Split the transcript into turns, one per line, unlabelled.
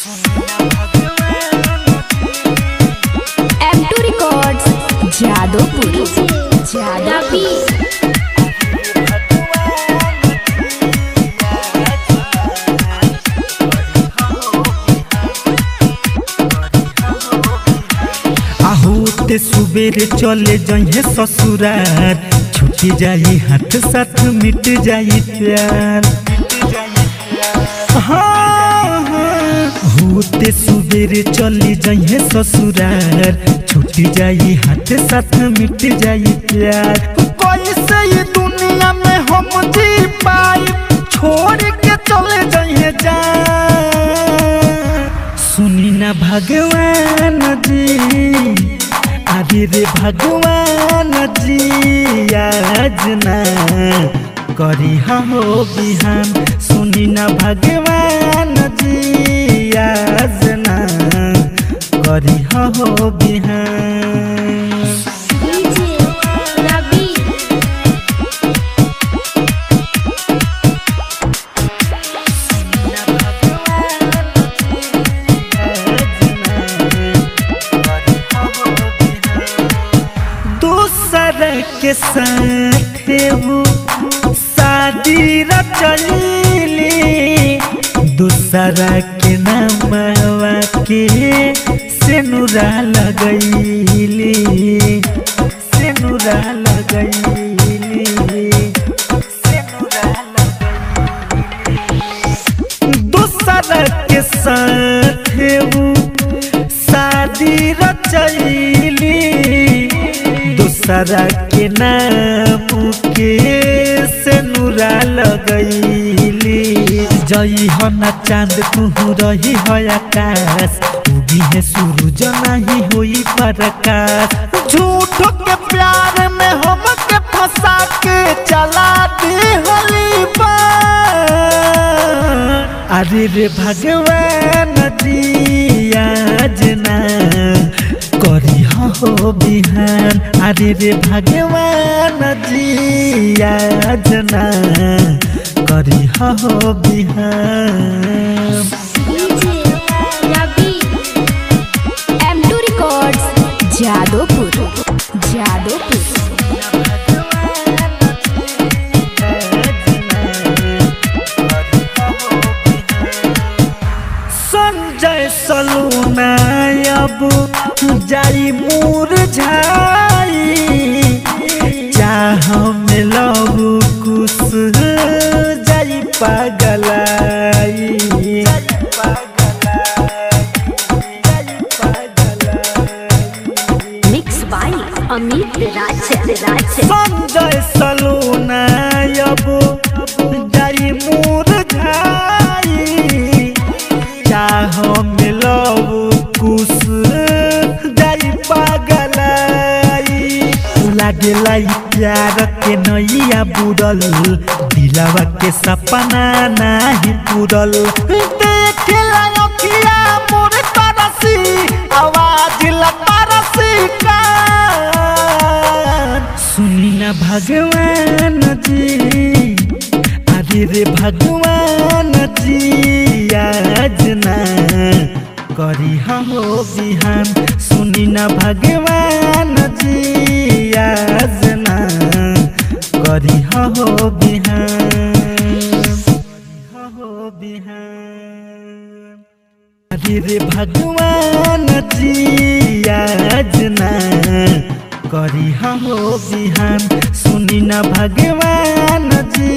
M two records Jadopur Jadopur
आहोते सुबेरे चले जइहे ससुरार छूट जाई हाथ साथ मिट जाई प्यार हाँ, हाँ। होते सुबेरे चली जइहे ससुरार छूट जाई हाथ साथ मिट जाई प्यार कैसे ये दुनिया में हम जी पाई छोड़ के चले जइहे जा सुनी ना भगवान जी अरे रे भगवान जी आज ना करी हो बिहान सुनी ना भगवान जी आज ना करी हो बिहान
रवि
दूसर के साथ वो शादी रचली दूसरा के नामवा के सेनुरा लगैली सेनुरा लगैली सेनुरा लगैली दूसरा के साथ वो शादी रचैली दूसरा के नाम के सेनुरा लगैली जई हो न चांद तू रही हो आकाश उगी है सूरज नहीं होई प्रकाश झूठ के प्यार में हम के फंसा के चला दी होली अरे रे भगवान जी आज ना करी हो बिहान अरे रे भगवान जी आज ना करी हो बिहान
रवि M two records Jadopur Jadopur
Sanjay Saluna अब जाई मूर झाई चाह में लव कुछ जाई पागलाई
मिक्स बाय अमित राज राज
संजय सलूना अब जाई मूर झाई चाह में लव कुछ जाई पागलाई लागेला ई प्यार के नैया बुड़ल दिलावा के सपना नाही पूरल देखेला अखिया मोर तरसी आवाज ला तरसी का सुनी ना भगवान जी अरे रे भगवान जी आज ना करी हो बिहान सुनी ना भगवान जी आज ना करी हो बिहान हो बिहान अरे रे भगवान जी आज ना करी हो बिहान सुनी ना भगवान जी